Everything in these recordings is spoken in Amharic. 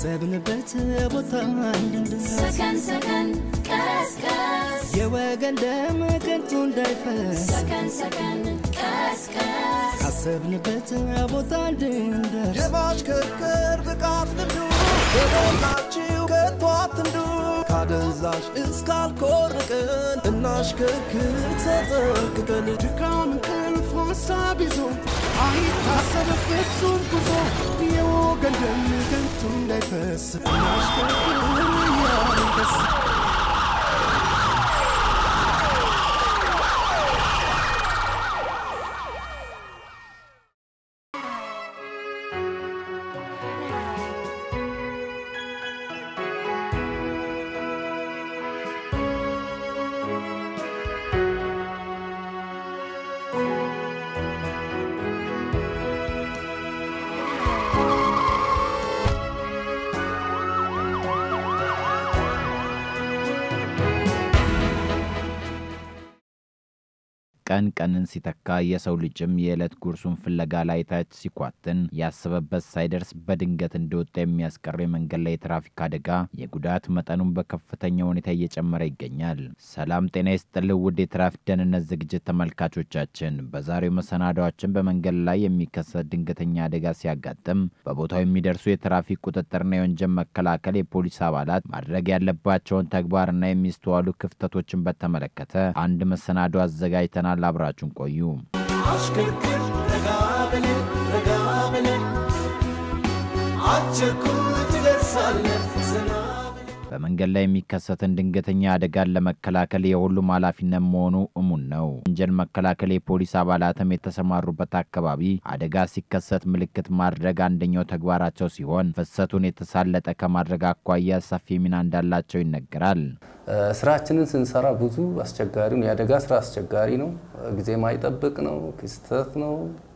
ካሰብንበት ቦታ እንድንደርስ ሰከን ሰከን ቀስቀስ የወገን ደም ከንቱ እንዳይፈስ ሰከን ሰከን ቀስቀስ ካሰብንበት ቦታ እንድንደርስ የማሽከርከር ብቃት ልምዱ በሞላችሁ ከቶ አትንዱ ካደንዛዥ እስካልኮርቅን እናሽከርክር ተጠንቅቀን ድካም እንቅልፍ ሀሳብ ይዞ አይታሰብ ፍጹም ጉዞ የወገን ደም ከንቱ እንዳይፈስ እናሽከርክር እያልን ደስ ቀን ቀንን ሲተካ የሰው ልጅም የዕለት ጉርሱን ፍለጋ ላይ ታች ሲኳትን ያሰበበት ሳይደርስ በድንገት እንደወጣ የሚያስቀር የመንገድ ላይ የትራፊክ አደጋ የጉዳት መጠኑን በከፍተኛ ሁኔታ እየጨመረ ይገኛል። ሰላም ጤና ይስጥልኝ ውድ የትራፊክ ደህንነት ዝግጅት ተመልካቾቻችን፣ በዛሬው መሰናዷችን በመንገድ ላይ የሚከሰት ድንገተኛ አደጋ ሲያጋጥም በቦታው የሚደርሱ የትራፊክ ቁጥጥርና የወንጀል መከላከል የፖሊስ አባላት ማድረግ ያለባቸውን ተግባርና የሚስተዋሉ ክፍተቶችን በተመለከተ አንድ መሰናዶ አዘጋጅተናል። አብራችሁን ቆዩ። አሽከርክር ረጋ ብለን ረጋ ብለን አትቸኩል ትደርሳለህ ዘና ብለን በመንገድ ላይ የሚከሰትን ድንገተኛ አደጋን ለመከላከል የሁሉም ኃላፊነት መሆኑ እሙን ነው። ወንጀል መከላከል የፖሊስ አባላትም የተሰማሩበት አካባቢ አደጋ ሲከሰት ምልክት ማድረግ አንደኛው ተግባራቸው ሲሆን ፍሰቱን የተሳለጠ ከማድረግ አኳያ ሰፊ ሚና እንዳላቸው ይነገራል። ስራችንን ስንሰራ ብዙ አስቸጋሪ ነው። የአደጋ ስራ አስቸጋሪ ነው። ጊዜ ማይጠብቅ ነው። ክስተት ነው።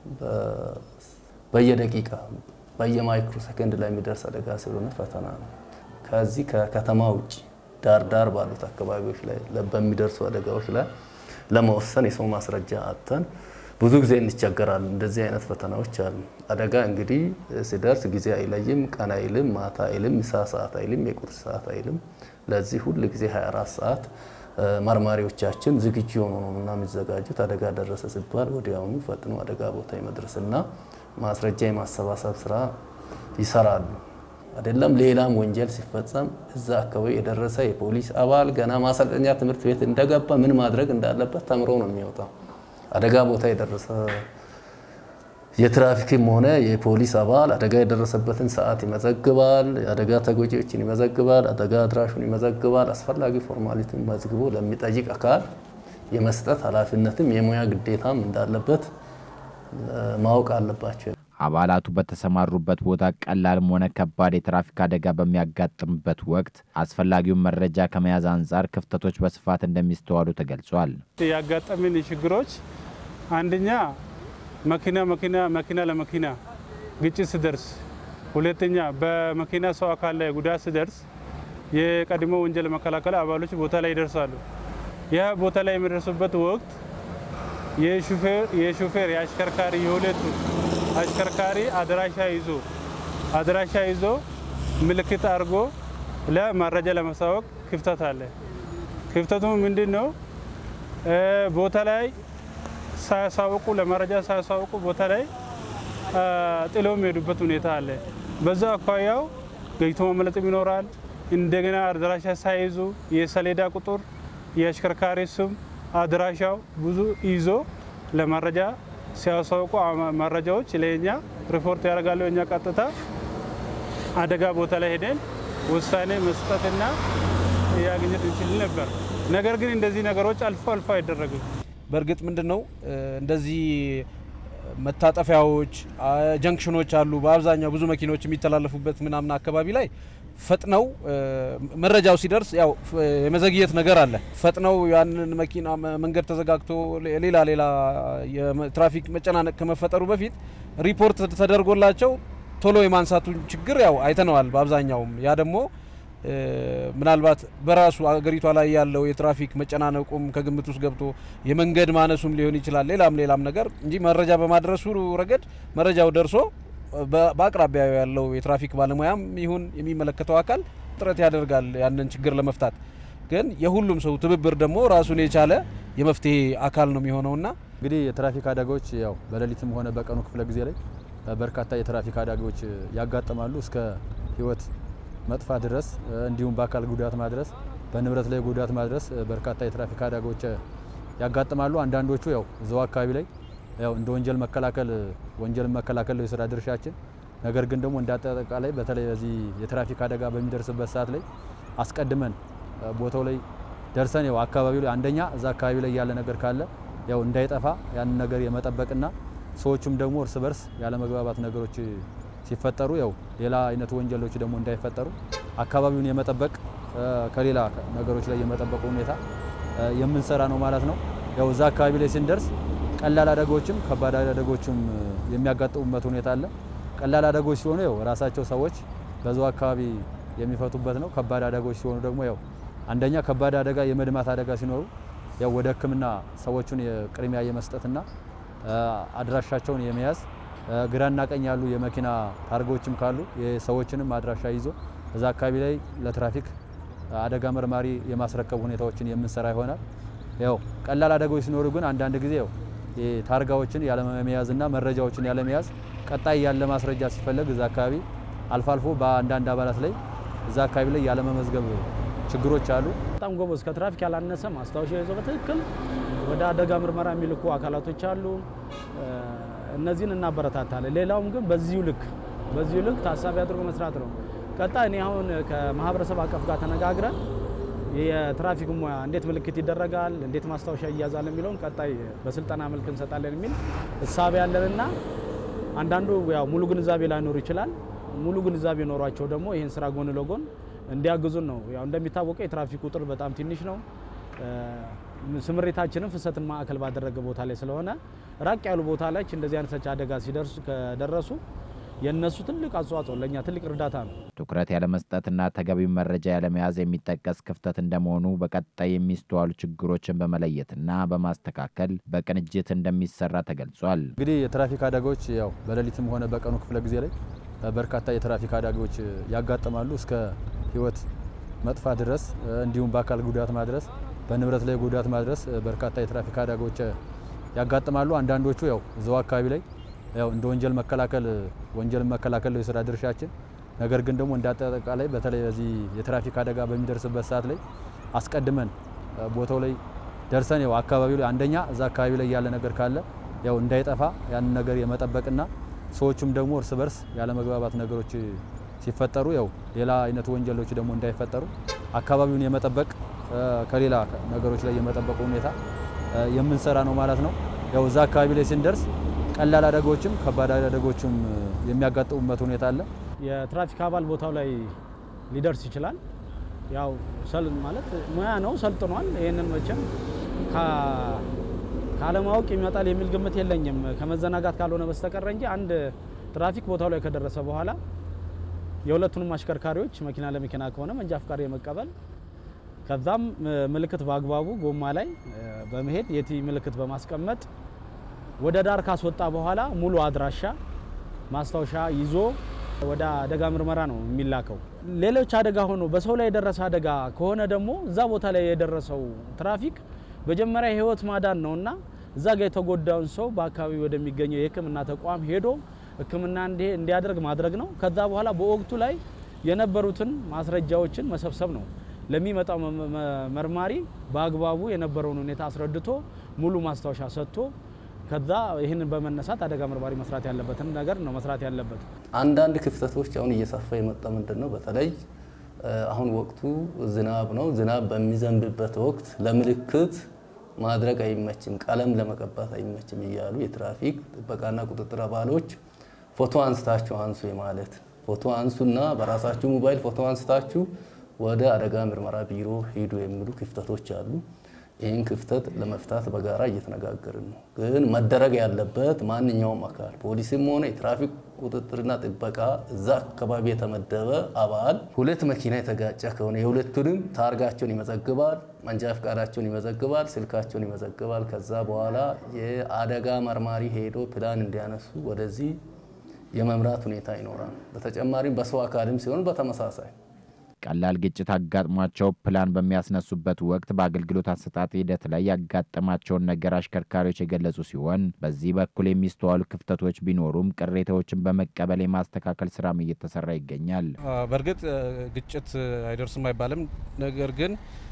በየደቂቃ በየማይክሮ ሰከንድ ላይ የሚደርስ አደጋ ስለሆነ ፈተና ነው። ከዚህ ከከተማ ውጭ ዳር ዳር ባሉት አካባቢዎች ላይ በሚደርሱ አደጋዎች ላይ ለመወሰን የሰው ማስረጃ አጥተን ብዙ ጊዜ እንቸገራለን። እንደዚህ አይነት ፈተናዎች አሉ። አደጋ እንግዲህ ሲደርስ ጊዜ አይለይም፣ ቀን አይልም፣ ማታ አይልም፣ ምሳ ሰዓት አይልም፣ የቁርስ ሰዓት አይልም። ለዚህ ሁል ጊዜ 24 ሰዓት መርማሪዎቻችን ዝግጁ የሆኑ ነው እና የሚዘጋጁት አደጋ ደረሰ ሲባል ወዲያውኑ ፈጥኖ አደጋ ቦታ የመድረስና ማስረጃ የማሰባሰብ ስራ ይሰራሉ። አይደለም ሌላም ወንጀል ሲፈጸም እዛ አካባቢ የደረሰ የፖሊስ አባል ገና ማሰልጠኛ ትምህርት ቤት እንደገባ ምን ማድረግ እንዳለበት ተምሮ ነው የሚወጣው። አደጋ ቦታ የደረሰ የትራፊክም ሆነ የፖሊስ አባል አደጋ የደረሰበትን ሰዓት ይመዘግባል። የአደጋ ተጎጂዎችን ይመዘግባል። አደጋ አድራሹን ይመዘግባል። አስፈላጊ ፎርማሊቲን መዝግቦ ለሚጠይቅ አካል የመስጠት ኃላፊነትም የሙያ ግዴታም እንዳለበት ማወቅ አለባቸው። አባላቱ በተሰማሩበት ቦታ ቀላልም ሆነ ከባድ የትራፊክ አደጋ በሚያጋጥምበት ወቅት አስፈላጊውን መረጃ ከመያዝ አንጻር ክፍተቶች በስፋት እንደሚስተዋሉ ተገልጿል። ያጋጠምን ችግሮች አንደኛ መኪና መኪና መኪና ለመኪና ግጭት ሲደርስ፣ ሁለተኛ በመኪና ሰው አካል ላይ ጉዳት ሲደርስ የቀድሞ ወንጀል መከላከል አባሎች ቦታ ላይ ይደርሳሉ። ይህ ቦታ ላይ የሚደርሱበት ወቅት የሹፌር የአሽከርካሪ የሁለቱ አሽከርካሪ አድራሻ ይዞ አድራሻ ይዞ ምልክት አድርጎ ለመረጃ ለማሳወቅ ክፍተት አለ። ክፍተቱ ምንድን ነው? ቦታ ላይ ሳያሳውቁ ለመረጃ ሳያሳውቁ ቦታ ላይ ጥሎ የሚሄዱበት ሁኔታ አለ። በዛ አኳያው ገጭቶ መመለጥም ይኖራል። እንደገና አድራሻ ሳይዙ የሰሌዳ ቁጥር፣ የአሽከርካሪ ስም፣ አድራሻው ብዙ ይዞ ለመረጃ ሲያሳውቁ መረጃዎች ለኛ ሪፖርት ያደርጋሉ። እኛ ቀጥታ አደጋ ቦታ ላይ ሄደን ውሳኔ መስጠትና ያገኘት እንችል ነበር። ነገር ግን እንደዚህ ነገሮች አልፎ አልፎ አይደረግም። በእርግጥ ምንድን ነው እንደዚህ መታጠፊያዎች፣ ጀንክሽኖች አሉ። በአብዛኛው ብዙ መኪኖች የሚተላለፉበት ምናምን አካባቢ ላይ ፈጥነው መረጃው ሲደርስ ያው የመዘግየት ነገር አለ። ፈጥነው ያንን መኪና መንገድ ተዘጋግቶ ሌላ ሌላ የትራፊክ መጨናነቅ ከመፈጠሩ በፊት ሪፖርት ተደርጎላቸው ቶሎ የማንሳቱን ችግር ያው አይተነዋል። በአብዛኛውም ያ ደግሞ ምናልባት በራሱ አገሪቷ ላይ ያለው የትራፊክ መጨናነቁም ከግምት ውስጥ ገብቶ የመንገድ ማነሱም ሊሆን ይችላል። ሌላም ሌላም ነገር እንጂ መረጃ በማድረሱ ረገድ መረጃው ደርሶ በ- በአቅራቢያው ያለው የትራፊክ ባለሙያም ይሁን የሚመለከተው አካል ጥረት ያደርጋል ያንን ችግር ለመፍታት። ግን የሁሉም ሰው ትብብር ደግሞ ራሱን የቻለ የመፍትሄ አካል ነው የሚሆነውና እንግዲህ የትራፊክ አደጋዎች ያው በሌሊትም ሆነ በቀኑ ክፍለ ጊዜ ላይ እ፣ በርካታ የትራፊክ አደጋዎች እ፣ ያጋጥማሉ እስከ ሕይወት መጥፋት ድረስ እ፣ እንዲሁም በአካል ጉዳት ማድረስ፣ በንብረት ላይ ጉዳት ማድረስ እ፣ በርካታ የትራፊክ አደጋዎች እ፣ ያጋጥማሉ። አንዳንዶቹ ያው እዛው አካባቢ ላይ ያው እንደ ወንጀል መከላከል እ፣ ወንጀልን መከላከል ነው የስራ ድርሻችን። ነገር ግን ደግሞ እንደ አጠቃላይ በተለይ በዚህ የትራፊክ አደጋ በሚደርስበት ሰዓት ላይ አስቀድመን እ፣ ቦታው ላይ ደርሰን ያው አካባቢው ላይ አንደኛ እዛ አካባቢ ላይ ያለ ነገር ካለ ያው እንዳይጠፋ ያንን ነገር የመጠበቅና ሰዎቹም ደግሞ እርስ በርስ ያለመግባባት ነገሮች ሲፈጠሩ ያው ሌላ አይነት ወንጀሎች ደግሞ እንዳይፈጠሩ አካባቢውን የመጠበቅ እ፣ ከሌላ ነገሮች ላይ የመጠበቅ ሁኔታ እ፣ የምንሰራ ነው ማለት ነው። ያው እዛ አካባቢ ላይ ስንደርስ ቀላል አደጋዎችም ከባድ አደጋዎችም እ፣ የሚያጋጥሙበት ሁኔታ አለ። ቀላል አደጋዎች ሲሆኑ ያው ራሳቸው ሰዎች በዛው አካባቢ የሚፈቱበት ነው። ከባድ አደጋዎች ሲሆኑ ደግሞ ያው አንደኛ ከባድ አደጋ የመድማት አደጋ ሲኖሩ ያው ወደ ሕክምና ሰዎቹን የቅድሚያ የመስጠትና እ፣ አድራሻቸውን የመያዝ እ፣ ግራና ቀኝ ያሉ የመኪና ታርጎችም ካሉ የሰዎችንም አድራሻ ይዞ እዛ አካባቢ ላይ ለትራፊክ አደጋ መርማሪ የማስረከብ ሁኔታዎችን የምንሰራ ይሆናል። ያው ቀላል አደጋዎች ሲኖሩ ግን አንዳንድ ጊዜ ያው ታርጋዎችን ያለመያዝና መረጃዎችን ያለመያዝ ቀጣይ ያለ ማስረጃ ሲፈለግ እዛ አካባቢ አልፎ አልፎ በአንዳንድ አባላት ላይ እዛ አካባቢ ላይ ያለመመዝገብ ችግሮች አሉ። በጣም ጎበዝ ከትራፊክ ያላነሰ ማስታወሻ ይዞ በትክክል ወደ አደጋ ምርመራ የሚልኩ አካላቶች አሉ። እ፣ እነዚህን እናበረታታለን። ሌላውም ግን በዚሁ ልክ በዚሁ ልክ ታሳቢ አድርጎ መስራት ነው። ቀጣይ እኔ አሁን ከማህበረሰብ አቀፍ ጋር ተነጋግረን የትራፊክ ሙያ እንዴት ምልክት ይደረጋል፣ እንዴት ማስታወሻ ይያዛል የሚለውን ቀጣይ በስልጠና መልክ እንሰጣለን የሚል እሳቤ ያለንና አንዳንዱ ያው ሙሉ ግንዛቤ ላይኖር ይችላል። ሙሉ ግንዛቤ ኖሯቸው ደግሞ ይህን ስራ ጎን ለጎን እንዲያግዙን ነው። ያው እንደሚታወቀው የትራፊክ ቁጥር በጣም ትንሽ ነው። እ፣ ስምሪታችንም ፍሰትን ማዕከል ባደረገ ቦታ ላይ ስለሆነ ራቅ ያሉ ቦታ ላይ እንደዚህ አይነት አደጋ ሲደርሱ ከደረሱ የእነሱ ትልቅ አስተዋጽኦ ለእኛ ትልቅ እርዳታ ነው። ትኩረት ያለመስጠትና ተገቢው መረጃ ያለመያዝ የሚጠቀስ ክፍተት እንደመሆኑ በቀጣይ የሚስተዋሉ ችግሮችን በመለየትና በማስተካከል በቅንጅት እንደሚሰራ ተገልጿል። እንግዲህ የትራፊክ አደጋዎች ያው በሌሊትም ሆነ በቀኑ ክፍለ ጊዜ ላይ እ፣ በርካታ የትራፊክ አደጋዎች እ፣ ያጋጥማሉ እስከ ሕይወት መጥፋት ድረስ እ፣ እንዲሁም በአካል ጉዳት ማድረስ፣ በንብረት ላይ ጉዳት ማድረስ እ፣ በርካታ የትራፊክ አደጋዎች እ፣ ያጋጥማሉ። አንዳንዶቹ ያው እዛው አካባቢ ላይ ያው እንደ ወንጀል መከላከል እ፣ ወንጀልን መከላከል ነው የስራ ድርሻችን። ነገር ግን ደግሞ እንደ አጠቃላይ በተለይ በዚህ የትራፊክ አደጋ በሚደርስበት ሰዓት ላይ አስቀድመን እ፣ ቦታው ላይ ደርሰን ያው አካባቢው ላይ አንደኛ እዛ አካባቢ ላይ ያለ ነገር ካለ ያው እንዳይጠፋ ያንን ነገር የመጠበቅና ሰዎቹም ደግሞ እርስ በርስ ያለመግባባት ነገሮች ሲፈጠሩ ያው ሌላ አይነት ወንጀሎች ደግሞ እንዳይፈጠሩ አካባቢውን የመጠበቅ እ፣ ከሌላ ነገሮች ላይ የመጠበቅ ሁኔታ እ፣ የምንሰራ ነው ማለት ነው። ያው እዛ አካባቢ ላይ ስንደርስ ቀላል አደጋዎችም ከባድ አደጋዎችም እ፣ የሚያጋጥሙበት ሁኔታ አለ። የትራፊክ አባል ቦታው ላይ ሊደርስ ይችላል። ያው ሰል ማለት ሙያ ነው፣ ሰልጥኗል። ይህንን መቼም ካ- ካለማወቅ ይመጣል የሚል ግምት የለኝም ከመዘናጋት ካልሆነ በስተቀር እንጂ አንድ ትራፊክ ቦታው ላይ ከደረሰ በኋላ የሁለቱንም አሽከርካሪዎች መኪና ለመኪና ከሆነ መንጃ ፍቃድ የመቀበል ከዛም እ፣ ምልክት በአግባቡ ጎማ ላይ እ፣ በመሄድ የቲ ምልክት በማስቀመጥ ወደ ዳር ካስወጣ በኋላ ሙሉ አድራሻ ማስታወሻ ይዞ ወደ አደጋ ምርመራ ነው የሚላከው። ሌሎች አደጋ ሆኖ በሰው ላይ የደረሰ አደጋ ከሆነ ደግሞ እዛ ቦታ ላይ የደረሰው ትራፊክ መጀመሪያ የህይወት ማዳን ነውና እዛ ጋር የተጎዳውን ሰው በአካባቢ ወደሚገኘው የሕክምና ተቋም ሄዶ ሕክምና እንዲ- እንዲያደርግ ማድረግ ነው። ከዛ በኋላ በወቅቱ ላይ የነበሩትን ማስረጃዎችን መሰብሰብ ነው። ለሚመጣው መ- መ- መርማሪ በአግባቡ የነበረውን ሁኔታ አስረድቶ ሙሉ ማስታወሻ ሰጥቶ ከዛ ይህንን በመነሳት አደጋ መርማሪ መስራት ያለበትን ነገር ነው መስራት ያለበት። አንዳንድ ክፍተቶች አሁን እየሰፋ የመጣ ምንድን ነው? በተለይ እ፣ አሁን ወቅቱ ዝናብ ነው። ዝናብ በሚዘንብበት ወቅት ለምልክት ማድረግ አይመችም፣ ቀለም ለመቀባት አይመችም እያሉ የትራፊክ ጥበቃና ቁጥጥር አባሎች ፎቶ አንስታችሁ አንሱ የማለት ፎቶ አንሱና በራሳችሁ ሞባይል ፎቶ አንስታችሁ ወደ አደጋ ምርመራ ቢሮ ሂዱ የሚሉ ክፍተቶች አሉ። ይህን ክፍተት ለመፍታት በጋራ እየተነጋገርን ነው። ግን መደረግ ያለበት ማንኛውም አካል ፖሊስም ሆነ የትራፊክ ቁጥጥርና ጥበቃ እዛ አካባቢ የተመደበ አባል ሁለት መኪና የተጋጨ ከሆነ የሁለቱንም ታርጋቸውን ይመዘግባል፣ መንጃ ፈቃዳቸውን ይመዘግባል፣ ስልካቸውን ይመዘግባል። ከዛ በኋላ የአደጋ መርማሪ ሄዶ ፕላን እንዲያነሱ ወደዚህ የመምራት ሁኔታ ይኖራል። በተጨማሪም በሰው አካልም ሲሆን በተመሳሳይ ቀላል ግጭት አጋጥሟቸው ፕላን በሚያስነሱበት ወቅት በአገልግሎት አሰጣጥ ሂደት ላይ ያጋጠማቸውን ነገር አሽከርካሪዎች የገለጹ ሲሆን በዚህ በኩል የሚስተዋሉ ክፍተቶች ቢኖሩም ቅሬታዎችን በመቀበል የማስተካከል ስራም እየተሰራ ይገኛል። በእርግጥ ግጭት አይደርስም አይባልም። ነገር ግን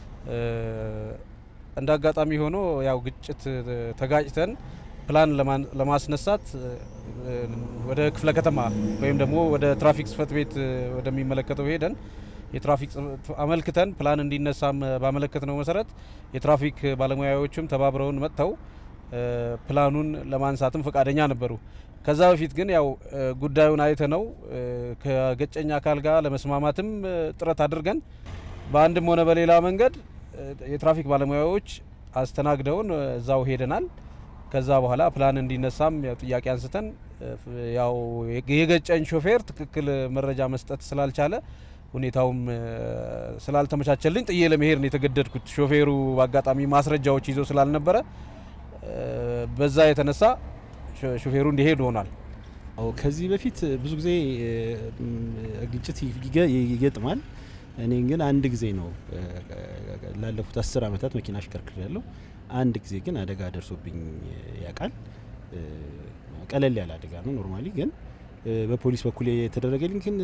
እንደ አጋጣሚ ሆኖ ያው ግጭት ተጋጭተን ፕላን ለማስነሳት ወደ ክፍለ ከተማ ወይም ደግሞ ወደ ትራፊክ ጽሕፈት ቤት ወደሚመለከተው ሄደን የትራፊክ አመልክተን ፕላን እንዲነሳም ባመለከት ነው መሰረት የትራፊክ ባለሙያዎችም ተባብረውን መጥተው ፕላኑን ለማንሳትም ፈቃደኛ ነበሩ። ከዛ በፊት ግን ያው ጉዳዩን አይተ ነው ከገጨኛ አካል ጋር ለመስማማትም ጥረት አድርገን በአንድም ሆነ በሌላ መንገድ የትራፊክ ባለሙያዎች አስተናግደውን እዛው ሄደናል። ከዛ በኋላ ፕላን እንዲነሳም ጥያቄ አንስተን ያው የገጨኝ ሾፌር ትክክል መረጃ መስጠት ስላልቻለ ሁኔታውም ስላልተመቻቸልኝ ጥዬ ለመሄድ ነው የተገደድኩት። ሾፌሩ በአጋጣሚ ማስረጃዎች ይዞ ስላልነበረ በዛ የተነሳ ሾፌሩ እንዲሄድ ሆኗል። ከዚህ በፊት ብዙ ጊዜ ግጭት ይገጥማል። እኔ ግን አንድ ጊዜ ነው ላለፉት አስር ዓመታት መኪና አሽከርክር ያለው አንድ ጊዜ ግን አደጋ ደርሶብኝ ያውቃል። ቀለል ያለ አደጋ ነው ኖርማሊ። ግን በፖሊስ በኩል የተደረገልኝ ግን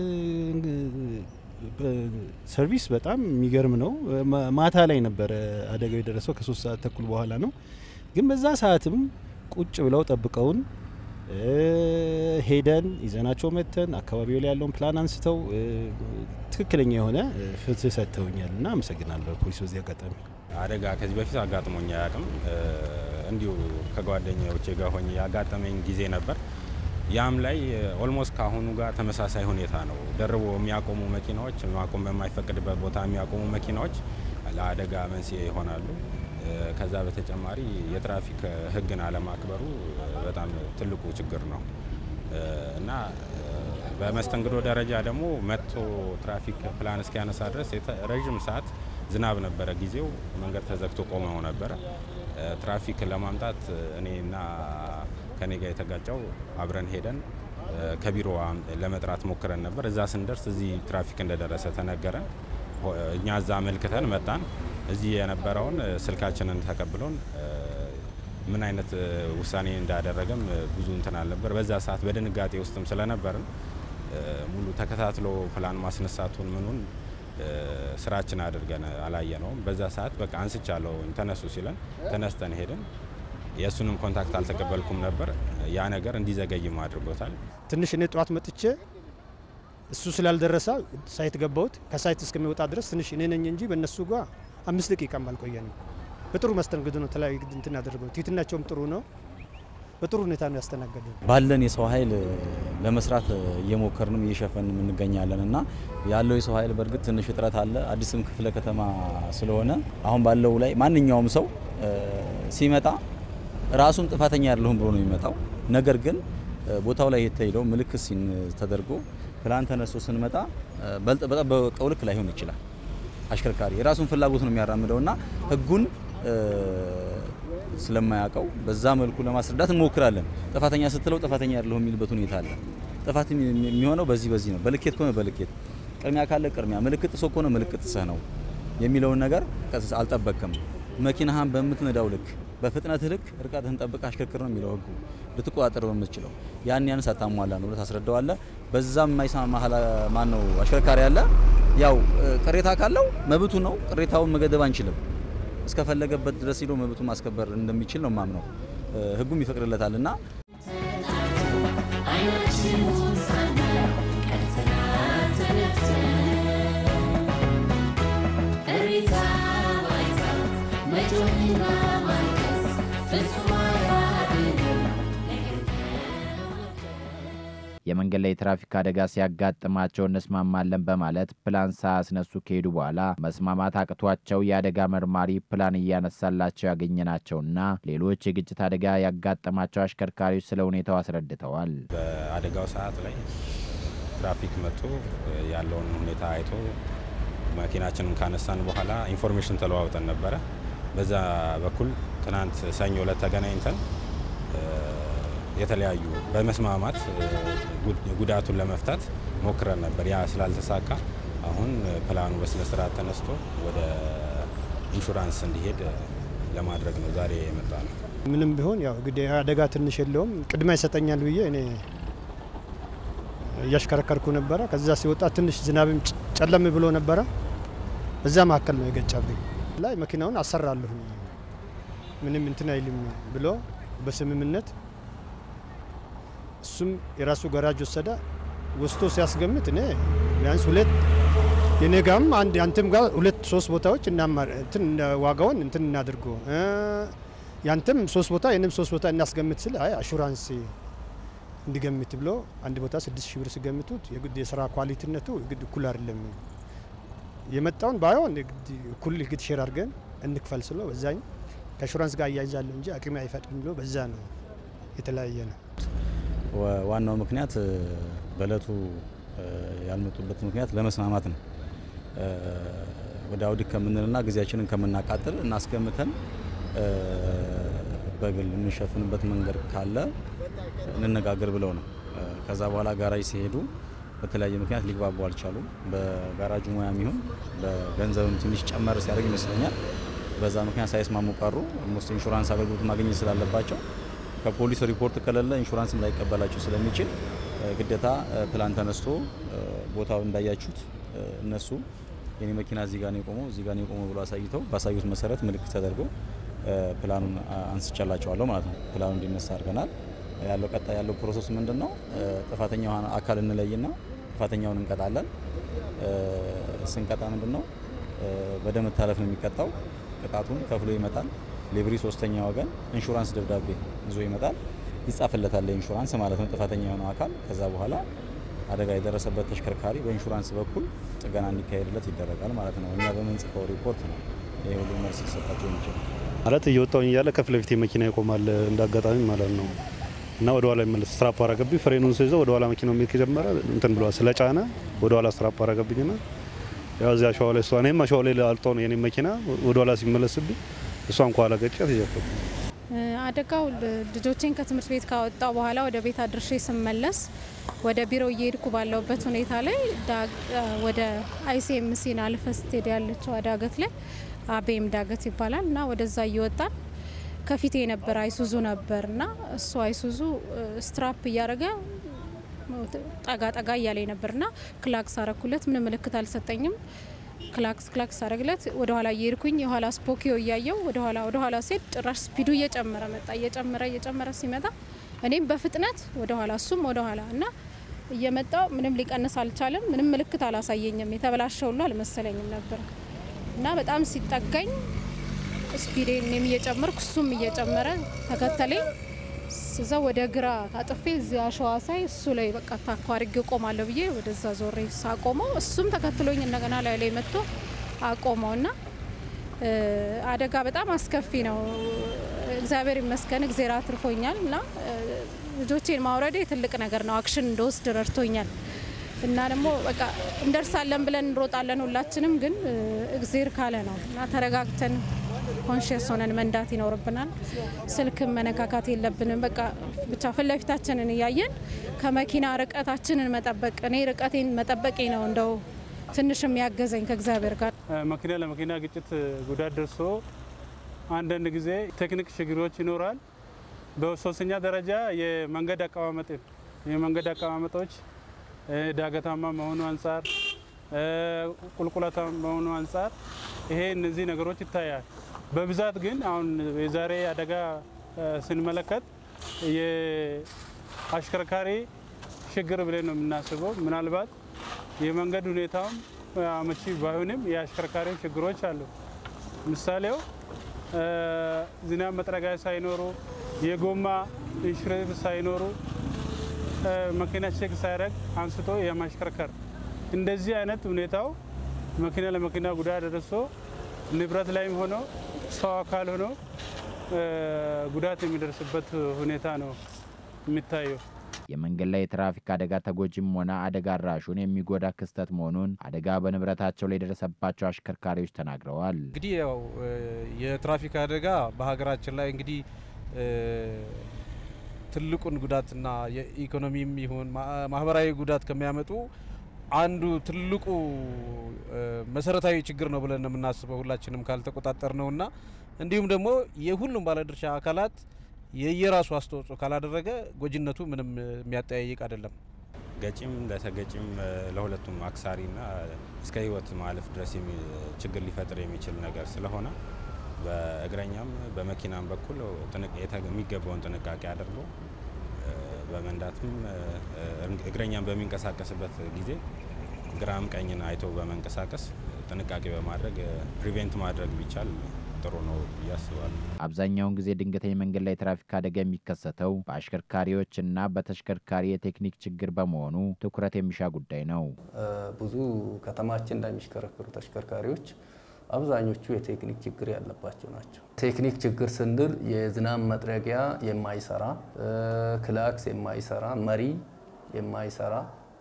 ሰርቪስ በጣም የሚገርም ነው። ማታ ላይ ነበረ አደጋው የደረሰው ከሶስት ሰዓት ተኩል በኋላ ነው። ግን በዛ ሰዓትም ቁጭ ብለው ጠብቀውን ሄደን ይዘናቸው መተን አካባቢው ላይ ያለውን ፕላን አንስተው ትክክለኛ የሆነ ፍትህ ሰጥተውኛል እና አመሰግናለሁ ፖሊስ በዚህ አጋጣሚ። አደጋ ከዚህ በፊት አጋጥሞኝ አያውቅም። እንዲሁ ከጓደኞቼ ጋር ሆኜ ያጋጠመኝ ጊዜ ነበር። ያም ላይ ኦልሞስት ከአሁኑ ጋር ተመሳሳይ ሁኔታ ነው። ደርቦ የሚያቆሙ መኪናዎች፣ ማቆም በማይፈቅድበት ቦታ የሚያቆሙ መኪናዎች ለአደጋ መንስኤ ይሆናሉ። ከዛ በተጨማሪ የትራፊክ ሕግን አለማክበሩ በጣም ትልቁ ችግር ነው እና በመስተንግዶ ደረጃ ደግሞ መጥቶ ትራፊክ ፕላን እስኪያነሳ ድረስ ረዥም ሰዓት ዝናብ ነበረ ጊዜው። መንገድ ተዘግቶ ቆመው ነበረ። ትራፊክ ለማምጣት እኔና ከኔ ጋር የተጋጨው አብረን ሄደን ከቢሮ ለመጥራት ሞክረን ነበር። እዛ ስንደርስ እዚህ ትራፊክ እንደደረሰ ተነገረን። እኛ እዛ አመልክተን መጣን። እዚህ የነበረውን ስልካችንን ተቀብሎን ምን አይነት ውሳኔ እንዳደረገም ብዙ እንትን አልነበር። በዛ ሰዓት በድንጋጤ ውስጥም ስለነበርን ሙሉ ተከታትሎ ፕላን ማስነሳቱን ምኑን ስራችን አድርገን አላየ ነውም። በዛ ሰዓት በቃ አንስቻለሁ ተነሱ ሲለን ተነስተን ሄድን። የእሱንም ኮንታክት አልተቀበልኩም ነበር። ያ ነገር እንዲዘገይም አድርጎታል። ትንሽ እኔ ጠዋት መጥቼ እሱ ስላልደረሰ ሳይት ገባሁት። ከሳይት እስከሚወጣ ድረስ ትንሽ እኔ ነኝ እንጂ በእነሱ ጋር አምስት ደቂቃም አልቆየንም። በጥሩ መስተንግዶ ነው ተለያዩ እንትን ያደረገው። ትህትናቸውም ጥሩ ነው። በጥሩ ሁኔታ ነው ያስተናገዱ። ባለን የሰው ኃይል ለመስራት እየሞከርንም እየሸፈንም እንገኛለን እና ያለው የሰው ኃይል በእርግጥ ትንሽ እጥረት አለ። አዲስም ክፍለ ከተማ ስለሆነ አሁን ባለው ላይ ማንኛውም ሰው ሲመጣ ራሱን ጥፋተኛ አይደለሁም ብሎ ነው የሚመጣው። ነገር ግን ቦታው ላይ የተሄደው ምልክት ሲን ተደርጎ ፕላን ተነስቶ ስንመጣ በጠበቀው ልክ ላይሆን ይችላል። አሽከርካሪ የራሱን ፍላጎት ነው የሚያራምደው እና ሕጉን ስለማያውቀው በዛ መልኩ ለማስረዳት እንሞክራለን። ጥፋተኛ ስትለው ጥፋተኛ አይደለሁም የሚልበት ሁኔታ አለ። ጥፋት የሚሆነው በዚህ በዚህ ነው። በልኬት ከሆነ በልኬት ቅድሚያ ካለ ቅድሚያ፣ ምልክት ጥሶ ከሆነ ምልክት ጥሰህ ነው የሚለውን ነገር አልጠበቅም። መኪናህን በምትነዳው ልክ በፍጥነት ልክ ርቀትህን ጠብቅ አሽከርክር ነው የሚለው ህጉ። ልትቆጣጠር በምትችለው ያን ያን ሳታሟላ ነው ብለህ ታስረዳዋለህ። በዛም የማይሰማ ማን ነው አሽከርካሪ አለ። ያው ቅሬታ ካለው መብቱ ነው። ቅሬታውን መገደብ አንችልም። እስከፈለገበት ድረስ ሄዶ መብቱን ማስከበር እንደሚችል ነው ማምነው። ህጉም ይፈቅድለታል እና የመንገድ ላይ የትራፊክ አደጋ ሲያጋጥማቸው እንስማማለን በማለት ፕላን ሳያስነሱ ከሄዱ በኋላ መስማማት አቅቷቸው የአደጋ መርማሪ ፕላን እያነሳላቸው ያገኘናቸውና ሌሎች የግጭት አደጋ ያጋጠማቸው አሽከርካሪዎች ስለ ሁኔታው አስረድተዋል። በአደጋው ሰዓት ላይ ትራፊክ መጥቶ ያለውን ሁኔታ አይቶ መኪናችንን ካነሳን በኋላ ኢንፎርሜሽን ተለዋውጠን ነበረ። በዛ በኩል ትናንት ሰኞ ዕለት ተገናኝተን የተለያዩ በመስማማት ጉዳቱን ለመፍታት ሞክረን ነበር። ያ ስላልተሳካ አሁን ፕላኑ በስነ ስርዓት ተነስቶ ወደ ኢንሹራንስ እንዲሄድ ለማድረግ ነው ዛሬ የመጣ ነው። ምንም ቢሆን ያው እንግዲህ አደጋ ትንሽ የለውም ቅድሚያ ይሰጠኛል ብዬ እኔ እያሽከረከርኩ ነበረ። ከዛ ሲወጣ ትንሽ ዝናብም ጨለም ብሎ ነበረ። በዛ መካከል ነው የገጫብኝ ላይ መኪናውን አሰራለሁ ምንም እንትን አይልም ብሎ በስምምነት እሱም የራሱ ገራጅ ወሰደ። ወስቶ ሲያስገምት እኔ ቢያንስ ሁለት የኔ ጋም አንድ አንተም ጋር ሁለት ሶስት ቦታዎች እንትን ዋጋውን እንትን እናድርጎ ያንተም ሶስት ቦታ የኔም ሶስት ቦታ እናስገምት ስል አይ አሹራንስ እንዲገምት ብሎ አንድ ቦታ ስድስት ሺህ ብር ሲገምቱት የግድ የስራ ኳሊቲነቱ የግድ እኩል አይደለም የመጣውን ባይሆን እኩል ግድ ሼር አድርገን እንክፈል ስሎ በዛኝ ከአሹራንስ ጋር እያይዛለሁ እንጂ አቅሜ አይፈቅድም ብሎ በዛ ነው የተለያየ ነው። ዋናው ምክንያት በእለቱ ያልመጡበት ምክንያት ለመስማማት ነው። ወደ አውዲት ከምንልና ጊዜያችንን ከምናቃጥል እናስገምተን በግል የምንሸፍንበት መንገድ ካለ እንነጋገር ብለው ነው። ከዛ በኋላ ጋራጅ ሲሄዱ በተለያየ ምክንያት ሊግባቡ አልቻሉም። በጋራጁ ሙያ የሚሆን በገንዘብም ትንሽ ጨመር ሲያደርግ ይመስለኛል። በዛ ምክንያት ሳይስማሙ ቀሩ። ሞስት ኢንሹራንስ አገልግሎት ማግኘት ስላለባቸው ከፖሊስ ሪፖርት ከሌለ ኢንሹራንስም ላይቀበላቸው ስለሚችል ግዴታ ፕላን ተነስቶ ቦታው እንዳያችሁት እነሱ የኔ መኪና እዚህ ጋር ነው የቆመው እዚህ ጋር ነው የቆመው ብሎ አሳይተው ባሳዩት መሰረት ምልክት ተደርጎ ፕላኑን አንስቻላቸዋለሁ ማለት ነው። ፕላኑ እንዲነሳ አድርገናል። ያለው ቀጣይ ያለው ፕሮሰስ ምንድን ነው? ጥፋተኛ የሆነ አካል እንለይና ጥፋተኛውን እንቀጣለን። ስንቀጣ ምንድን ነው በደም መታለፍ ነው የሚቀጣው። ቅጣቱን ከፍሎ ይመጣል። ሌብሪ ሶስተኛ ወገን ኢንሹራንስ ደብዳቤ ይዞ ይመጣል። ይጻፍለታል ለኢንሹራንስ ማለት ነው ጥፋተኛ የሆነው አካል። ከዛ በኋላ አደጋ የደረሰበት ተሽከርካሪ በኢንሹራንስ በኩል ጥገና እንዲካሄድለት ይደረጋል ማለት ነው። እኛ በምንጽፈው ሪፖርት ነው ይህ ሁሉ መልስ ሊሰጣቸው የሚችል ማለት እየወጣውኝ እያለ ከፊት ለፊት መኪና ይቆማል እንዳጋጣሚ ማለት ነው እና ወደ ኋላ ይመለስ ስትራፕ አረገብኝ። ፍሬኑን ስይዘው ወደ ኋላ መኪናው የሚሄድ ከጀመረ እንትን ብሏል ስለጫነ ወደ ኋላ ስትራፕ አረገብኝና ያው እዚያ አሸዋ ላይ እሷ እኔም አሸዋ ላይ አልጦ ነው የኔ መኪና ወደ ኋላ ሲመለስብኝ እሷን ከኋላ ገጫት ይዘፈኩ አደጋው ልጆቼን ከትምህርት ቤት ካወጣው በኋላ ወደ ቤት አድርሼ ስመለስ ወደ ቢሮ እየሄድኩ ባለውበት ሁኔታ ላይ ወደ አይሲኤምሲን አልፈ ስትሄድ ያለችው ዳገት ላይ አቤም ዳገት ይባላል እና ወደዛ እየወጣን ከፊቴ የነበረ አይሱዙ ነበር እና እሱ አይሱዙ ስትራፕ እያደረገ ጠጋ ጠጋ እያለኝ ነበርና ክላክስ አረኩለት። ምንም ምልክት አልሰጠኝም። ክላክስ ክላክስ አረግለት ወደ ኋላ እየሄድኩኝ የኋላ ስፖኪዮ እያየው ወደ ኋላ ወደ ኋላ ሴት ጭራሽ ስፒዱ እየጨመረ መጣ። እየጨመረ እየጨመረ ሲመጣ እኔም በፍጥነት ወደ ኋላ እሱም ወደ ኋላ እና እየመጣው ምንም ሊቀንስ አልቻለም። ምንም ምልክት አላሳየኝም። የተበላሸ ሁሉ አልመሰለኝም ነበር እና በጣም ሲጠጋኝ ስፒዴን እኔም እየጨመርኩ እሱም እየጨመረ ተከተለኝ። እዛ ወደ ግራ ታጥፌ እዚህ አሸዋ ሳይ እሱ ላይ በቃ ታኳ አድርጌ ቆማለሁ ብዬ ወደዛ ዞሬ ሳቆመው እሱም ተከትሎኝ እንደገና ላይ ላይ መጥቶ አቆመው እና አደጋ በጣም አስከፊ ነው። እግዚአብሔር ይመስገን እግዜር አትርፎኛል እና ልጆቼን ማውረዴ ትልቅ ነገር ነው። አክሽን እንደወስድ ረድቶኛል እና ደግሞ በቃ እንደርሳለን ብለን እንሮጣለን ሁላችንም፣ ግን እግዜር ካለ ነው እና ተረጋግተን ኮንሽስ ሆነን መንዳት ይኖርብናል። ስልክን መነካካት የለብንም። በቃ ብቻ ፊት ለፊታችንን እያየን ከመኪና ርቀታችንን መጠበቅ እኔ ርቀቴን መጠበቄ ነው እንደው ትንሽ የሚያገዘኝ ከእግዚአብሔር ጋር። መኪና ለመኪና ግጭት ጉዳት ደርሶ አንዳንድ ጊዜ ቴክኒክ ችግሮች ይኖራል። በሶስተኛ ደረጃ የመንገድ አቀማመጥ የመንገድ አቀማመጦች ዳገታማ መሆኑ አንጻር ቁልቁለታ መሆኑ አንጻር ይሄ እነዚህ ነገሮች ይታያል። በብዛት ግን አሁን የዛሬ አደጋ ስንመለከት የአሽከርካሪ ችግር ብለን ነው የምናስበው። ምናልባት የመንገድ ሁኔታውም አመቺ ባይሆንም የአሽከርካሪ ችግሮች አሉ። ምሳሌው ዝናብ መጥረጊያ ሳይኖሩ የጎማ ኢንሹራንስ ሳይኖሩ መኪና ቼክ ሳያደርግ አንስቶ የማሽከርከር እንደዚህ አይነት ሁኔታው መኪና ለመኪና ጉዳት ደርሶ ንብረት ላይም ሆኖ ሰው አካል ሆኖ ጉዳት የሚደርስበት ሁኔታ ነው የሚታየው። የመንገድ ላይ የትራፊክ አደጋ ተጎጂም ሆነ አደጋ አድራሹን የሚጎዳ ክስተት መሆኑን አደጋ በንብረታቸው ላይ የደረሰባቸው አሽከርካሪዎች ተናግረዋል። እንግዲህ ያው የትራፊክ አደጋ በሀገራችን ላይ እንግዲህ ትልቁን ጉዳትና የኢኮኖሚም ይሁን ማህበራዊ ጉዳት ከሚያመጡ አንዱ ትልቁ መሰረታዊ ችግር ነው ብለን ነው የምናስበው ሁላችንም ካልተቆጣጠር ነውና እንዲሁም ደግሞ የሁሉም ባለድርሻ አካላት የየራሱ አስተዋጽኦ ካላደረገ ጎጂነቱ ምንም የሚያጠያይቅ አይደለም። ገጪም ለተገጪም ለሁለቱም አክሳሪና እስከ ህይወት ማለፍ ድረስ ችግር ሊፈጥር የሚችል ነገር ስለሆነ በእግረኛም በመኪናም በኩል የሚገባውን ጥንቃቄ አድርጎ በመንዳትም እግረኛም በሚንቀሳቀስበት ጊዜ ግራም ቀኝን አይቶ በመንቀሳቀስ ጥንቃቄ በማድረግ ፕሪቬንት ማድረግ ቢቻል ጥሩ ነው ብዬ አስባለሁ። አብዛኛውን ጊዜ ድንገተኛ መንገድ ላይ ትራፊክ አደጋ የሚከሰተው በአሽከርካሪዎች እና በተሽከርካሪ የቴክኒክ ችግር በመሆኑ ትኩረት የሚሻ ጉዳይ ነው። ብዙ ከተማችን ላይ የሚሽከረከሩ ተሽከርካሪዎች አብዛኞቹ የቴክኒክ ችግር ያለባቸው ናቸው። ቴክኒክ ችግር ስንል የዝናብ መጥረጊያ የማይሰራ፣ ክላክስ የማይሰራ፣ መሪ የማይሰራ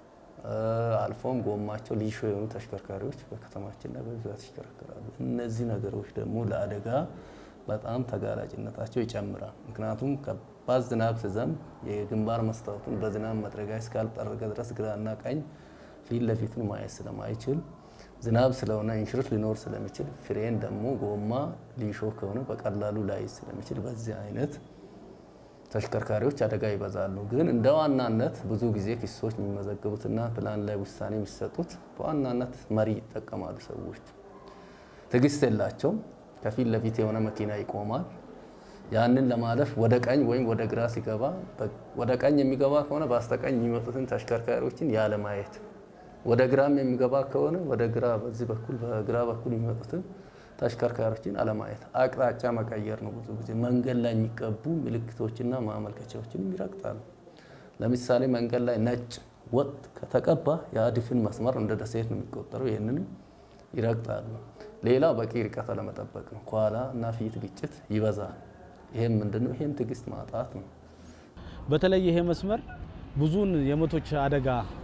አልፎም ጎማቸው ሊሾ የሆኑ ተሽከርካሪዎች በከተማችን ላይ በብዛት ይሽከረከራሉ። እነዚህ ነገሮች ደግሞ ለአደጋ በጣም ተጋላጭነታቸው ይጨምራል። ምክንያቱም ከባድ ዝናብ ሲዘንብ የግንባር መስታወቱን በዝናብ መጥረጊያ እስካልጠረገ ድረስ ግራና ቀኝ ፊት ለፊቱን ማየት ስለማይችል ዝናብ ስለሆነ ኢንሹረንስ ሊኖር ስለሚችል ፍሬን ደግሞ ጎማ ሊሾ ከሆነ በቀላሉ ላይ ስለሚችል በዚህ አይነት ተሽከርካሪዎች አደጋ ይበዛሉ። ግን እንደ ዋናነት ብዙ ጊዜ ክሶች የሚመዘገቡትና ፕላን ላይ ውሳኔ የሚሰጡት በዋናነት መሪ ይጠቀማሉ። ሰዎች ትዕግስት የላቸውም። ከፊት ለፊት የሆነ መኪና ይቆማል። ያንን ለማለፍ ወደ ቀኝ ወይም ወደ ግራ ሲገባ ወደ ቀኝ የሚገባ ከሆነ በስተቀኝ የሚመጡትን ተሽከርካሪዎችን ያለማየት ወደ ግራም የሚገባ ከሆነ ወደ ግራ በዚህ በኩል በግራ በኩል የሚመጡትን ተሽከርካሪዎችን አለማየት፣ አቅጣጫ መቀየር ነው። ብዙ ጊዜ መንገድ ላይ የሚቀቡ ምልክቶችና ማመልከቻዎችን ይረግጣሉ። ለምሳሌ መንገድ ላይ ነጭ ወጥ ከተቀባ የአድፍን መስመር እንደ ደሴት ነው የሚቆጠረው። ይህንንም ይረግጣሉ። ሌላው በቂ ርቀት አለመጠበቅ ነው። ከኋላ እና ፊት ግጭት ይበዛል። ይህም ምንድነው? ይህም ትዕግስት ማጣት ነው። በተለይ ይሄ መስመር ብዙውን የሞቶች አደጋ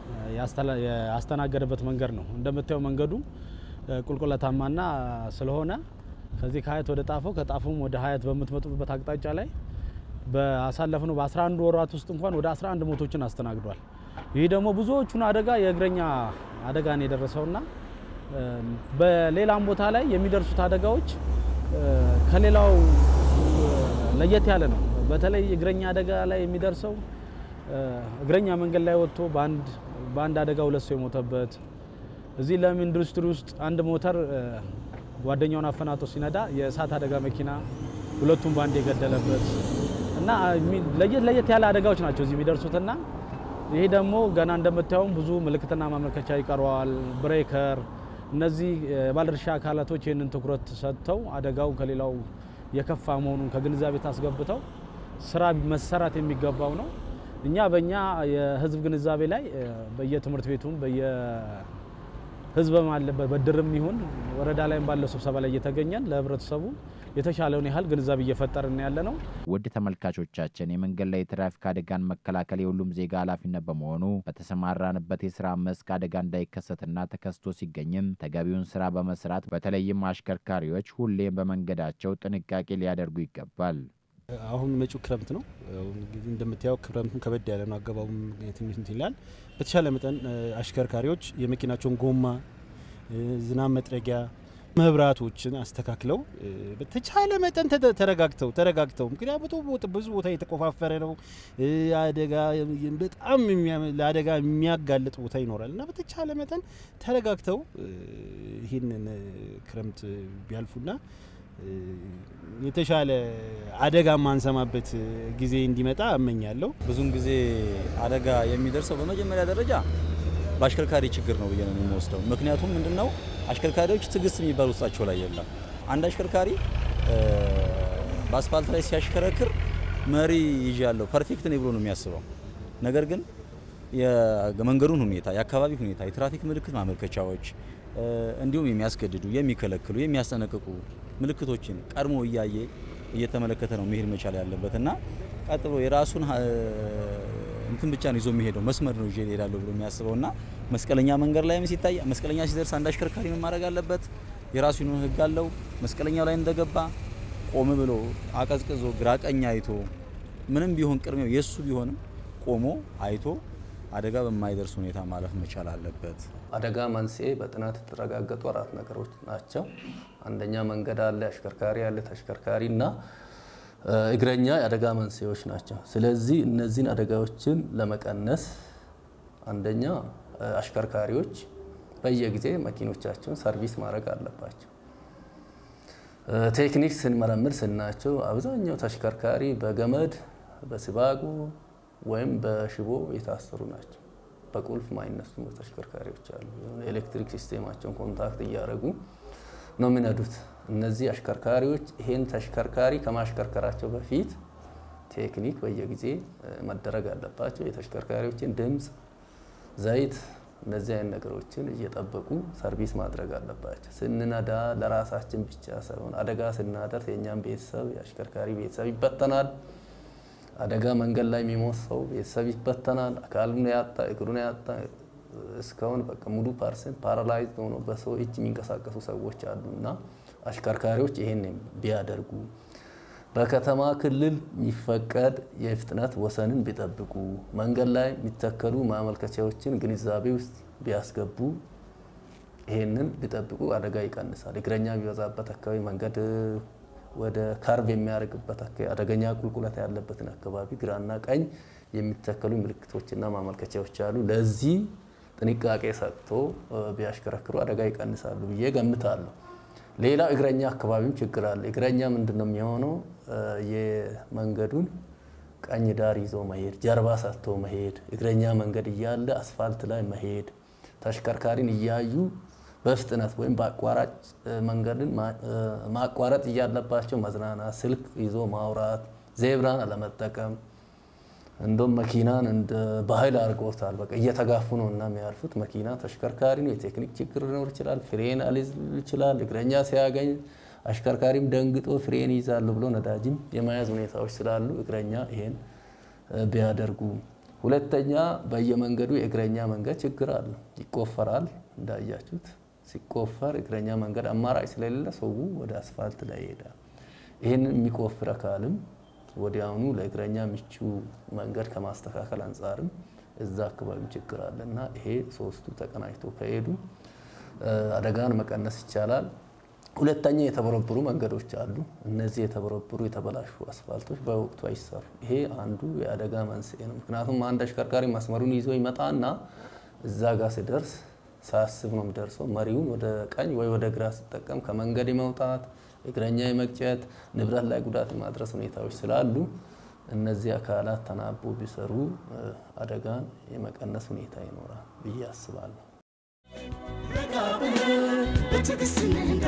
ያስተናገደበት መንገድ ነው። እንደምታየው መንገዱ ቁልቁለታማና ስለሆነ ከዚህ ከሀያት ወደ ጣፎ ከጣፎም ወደ ሀያት በምትመጡበት አቅጣጫ ላይ በአሳለፍነው በ11 ወራት ውስጥ እንኳን ወደ 11 ሞቶችን አስተናግዷል። ይህ ደግሞ ብዙዎቹን አደጋ የእግረኛ አደጋ ነው የደረሰውና በሌላም ቦታ ላይ የሚደርሱት አደጋዎች ከሌላው ለየት ያለ ነው። በተለይ እግረኛ አደጋ ላይ የሚደርሰው እግረኛ መንገድ ላይ ወጥቶ በአንድ በአንድ አደጋ ሁለት ሰው የሞተበት እዚህ ለም ኢንዱስትሪ ውስጥ አንድ ሞተር ጓደኛውን አፈናጦ ሲነዳ የእሳት አደጋ መኪና ሁለቱም በአንድ የገደለበት እና ለየት ለየት ያለ አደጋዎች ናቸው እዚህ የሚደርሱትና ይሄ ደግሞ ገና እንደምታየውም ብዙ ምልክትና ማመልከቻ ይቀረዋል። ብሬከር፣ እነዚህ የባለድርሻ አካላቶች ይህንን ትኩረት ሰጥተው አደጋው ከሌላው የከፋ መሆኑን ከግንዛቤ ታስገብተው ስራ መሰራት የሚገባው ነው። እኛ በእኛ የህዝብ ግንዛቤ ላይ በየትምህርት ቤቱም በየህዝብ ባለበት በድርም ይሁን ወረዳ ላይም ባለው ስብሰባ ላይ እየተገኘን ለህብረተሰቡ የተሻለውን ያህል ግንዛቤ እየፈጠርን ያለ ነው። ውድ ተመልካቾቻችን የመንገድ ላይ የትራፊክ አደጋን መከላከል የሁሉም ዜጋ ኃላፊነት በመሆኑ በተሰማራንበት የስራ መስክ አደጋ እንዳይከሰትና ተከስቶ ሲገኝም ተገቢውን ስራ በመስራት በተለይም አሽከርካሪዎች ሁሌም በመንገዳቸው ጥንቃቄ ሊያደርጉ ይገባል። አሁን መጪው ክረምት ነው። እንግዲህ እንደምታየው ክረምቱም ከበድ ያለ ነው። አገባቡም ትንሽ እንትን ይላል። በተሻለ መጠን አሽከርካሪዎች የመኪናቸውን ጎማ፣ ዝናብ መጥረጊያ መብራቶችን አስተካክለው በተቻለ መጠን ተረጋግተው ተረጋግተው ምክንያቱም ብዙ ቦታ የተቆፋፈረ ነው። አደጋ በጣም ለአደጋ የሚያጋልጥ ቦታ ይኖራል እና በተቻለ መጠን ተረጋግተው ይህንን ክረምት ቢያልፉና የተሻለ አደጋ ማንሰማበት ጊዜ እንዲመጣ እመኛለሁ። ብዙውን ጊዜ አደጋ የሚደርሰው በመጀመሪያ ደረጃ በአሽከርካሪ ችግር ነው ብዬ ነው የሚወስደው። ምክንያቱም ምንድነው አሽከርካሪዎች ትዕግስት የሚባል ውስጣቸው ላይ የለም። አንድ አሽከርካሪ በአስፋልት ላይ ሲያሽከረክር መሪ ይዣለሁ ፐርፌክት ነኝ ብሎ ነው የሚያስበው። ነገር ግን የመንገዱን ሁኔታ፣ የአካባቢ ሁኔታ፣ የትራፊክ ምልክት ማመልከቻዎች እንዲሁም የሚያስገድዱ፣ የሚከለክሉ፣ የሚያስጠነቅቁ ምልክቶችን ቀድሞ እያየ እየተመለከተ ነው መሄድ መቻል ያለበት እና ቀጥሎ የራሱን እንትን ብቻ ነው ይዞ የሚሄደው መስመር ነው ይዤ እሄዳለሁ ብሎ የሚያስበው እና መስቀለኛ መንገድ ላይም ሲታይ መስቀለኛ ሲደርስ አንድ አሽከርካሪ ምን ማድረግ አለበት? የራሱ የሆነ ሕግ አለው። መስቀለኛው ላይ እንደገባ ቆም ብሎ አቀዝቅዞ ግራ ቀኝ አይቶ ምንም ቢሆን ቅድሚያው የእሱ ቢሆንም ቆሞ አይቶ አደጋ በማይደርስ ሁኔታ ማለፍ መቻል አለበት። አደጋ መንስኤ በጥናት የተረጋገጡ አራት ነገሮች ናቸው። አንደኛ መንገድ አለ፣ አሽከርካሪ አለ፣ ተሽከርካሪ እና እ፣ እግረኛ የአደጋ መንስኤዎች ናቸው። ስለዚህ እነዚህን አደጋዎችን ለመቀነስ አንደኛ እ፣ አሽከርካሪዎች በየጊዜ መኪኖቻቸውን ሰርቪስ ማድረግ አለባቸው። እ፣ ቴክኒክ ስንመረምር ስናቸው አብዛኛው ተሽከርካሪ በገመድ በሲባጎ ወይም በሽቦ የታሰሩ ናቸው። በቁልፍ ማይነሱ ተሽከርካሪዎች አሉ። የሆነ ኤሌክትሪክ ሲስቴማቸውን ኮንታክት እያደረጉ ነው የሚነዱት። እነዚህ አሽከርካሪዎች ይሄን ተሽከርካሪ ከማሽከርከራቸው በፊት ቴክኒክ በየጊዜ እ፣ መደረግ አለባቸው። የተሽከርካሪዎችን ድምፅ፣ ዘይት እነዚህ አይነት ነገሮችን እየጠበቁ ሰርቪስ ማድረግ አለባቸው። ስንነዳ ለራሳችን ብቻ ሳይሆን አደጋ ስናደርስ የእኛም ቤተሰብ የአሽከርካሪ ቤተሰብ ይበተናል። አደጋ መንገድ ላይ የሚሞት ሰው ቤተሰብ ይበተናል። አካሉን ያጣ እግሩን ያጣ እስካሁን በቃ ሙሉ ፐርሰንት ፓራላይዝ ሆኖ በሰው እጅ የሚንቀሳቀሱ ሰዎች አሉ እና አሽከርካሪዎች ይሄን ቢያደርጉ በከተማ ክልል የሚፈቀድ የፍጥነት ወሰንን ቢጠብቁ መንገድ ላይ የሚተከሉ ማመልከቻዎችን ግንዛቤ ውስጥ ቢያስገቡ ይሄንን ቢጠብቁ አደጋ ይቀንሳል። እግረኛ ቢበዛበት አካባቢ መንገድ ወደ ካርቭ የሚያደርግበት አካባቢ አደገኛ ቁልቁለት ያለበትን አካባቢ ግራና ቀኝ የሚተከሉ ምልክቶችና ማመልከቻዎች አሉ። ለዚህ ጥንቃቄ ሰጥቶ እ፣ ቢያሽከረክሩ አደጋ ይቀንሳሉ ብዬ ገምታለሁ። ሌላው እግረኛ አካባቢም ችግር አለ። እግረኛ ምንድን ነው የሚሆነው? እ፣ የመንገዱን ቀኝ ዳር ይዞ መሄድ፣ ጀርባ ሰጥቶ መሄድ፣ እግረኛ መንገድ እያለ አስፋልት ላይ መሄድ፣ ተሽከርካሪን እያዩ በፍጥነት ወይም በአቋራጭ እ፣ መንገድን ማ- እ፣ ማቋረጥ እያለባቸው መዝናናት፣ ስልክ ይዞ ማውራት፣ ዜብራን አለመጠቀም እንደም መኪናን እንደ ባህል አድርጎታል። በቃ እየተጋፉ ነው እና የሚያልፉት መኪና ተሽከርካሪ ነው። የቴክኒክ ችግር ሊኖር ይችላል። ፍሬን አልይዝ ይችላል። እግረኛ ሲያገኝ አሽከርካሪም ደንግጦ ፍሬን ይይዛሉ ብሎ ነዳጅም የመያዝ ሁኔታዎች ስላሉ እግረኛ ይሄን እ፣ ቢያደርጉ። ሁለተኛ በየመንገዱ የእግረኛ መንገድ ችግር አለ። ይቆፈራል። እንዳያችሁት ሲቆፈር እግረኛ መንገድ አማራጭ ስለሌለ ሰው ወደ አስፋልት ላይ ይሄዳል። ይህንን የሚቆፍር አካልም ወዲያውኑ ለእግረኛ ምቹ መንገድ ከማስተካከል አንጻርም እዛ አካባቢ ችግር አለ እና ይሄ ሶስቱ ተቀናጅቶ ከሄዱ እ፣ አደጋን መቀነስ ይቻላል። ሁለተኛ የተበረበሩ መንገዶች አሉ። እነዚህ የተበረበሩ የተበላሹ አስፋልቶች በወቅቱ አይሰሩ። ይሄ አንዱ የአደጋ መንስኤ ነው። ምክንያቱም አንድ አሽከርካሪ መስመሩን ይዞ ይመጣና እዛ ጋር ሲደርስ ሳያስብ ነው የሚደርሰው። መሪውን ወደ ቀኝ ወይ ወደ ግራ ሲጠቀም ከመንገድ የመውጣት እግረኛ የመግጨት ንብረት ላይ ጉዳት የማድረስ ሁኔታዎች ስላሉ እነዚህ አካላት ተናቦ ቢሰሩ እ፣ አደጋን የመቀነስ ሁኔታ ይኖራል ብዬ አስባለሁ። ረጋ ብለን በትዕግስት እንንዳ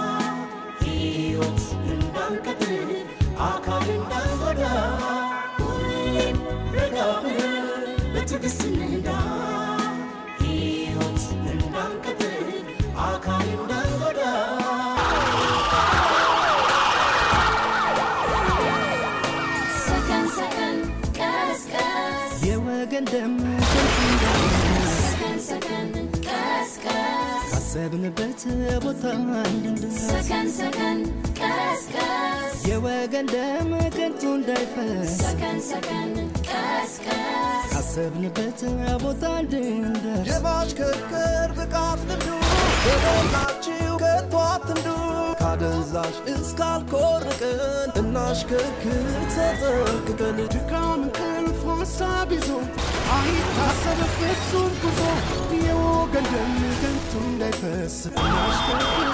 ሕይወት እንዳንቀጥል አካል እንዳንጎዳ ሁሌም ረጋ ብለን በትዕግስት እንንዳ ሕይወት እንዳንቀጥል አካል እንዳንጎዳ ሰከን ሰከን ቀስ ቀስ የወገን ደም ከንቱ እንዳይፈስ ሰከን ሰከን ቀስ ቀስ ካሰብንበት ቦታ እንድንደርስ ሰከን ሰከን ቀስ ቀስ የወገን ደም ከንቱ እንዳይፈስ ሰከን ሰከን ቀስ ቀስ ካሰብንበት ቦታ እንድንደርስ የማሽከርከር ብቃት ልምዱ በሞላችሁ ከቶ አትንዱ ካደንዛዥ እስካልኮርቅን እናሽከርክር ተጠንቅቀን ድካም እንቅልፍ ሀሳብ ይዞ አይታሰብ ፍጹም ጉዞ የወገን ደም ከንቱ እንዳይፈስ እናሽከርክር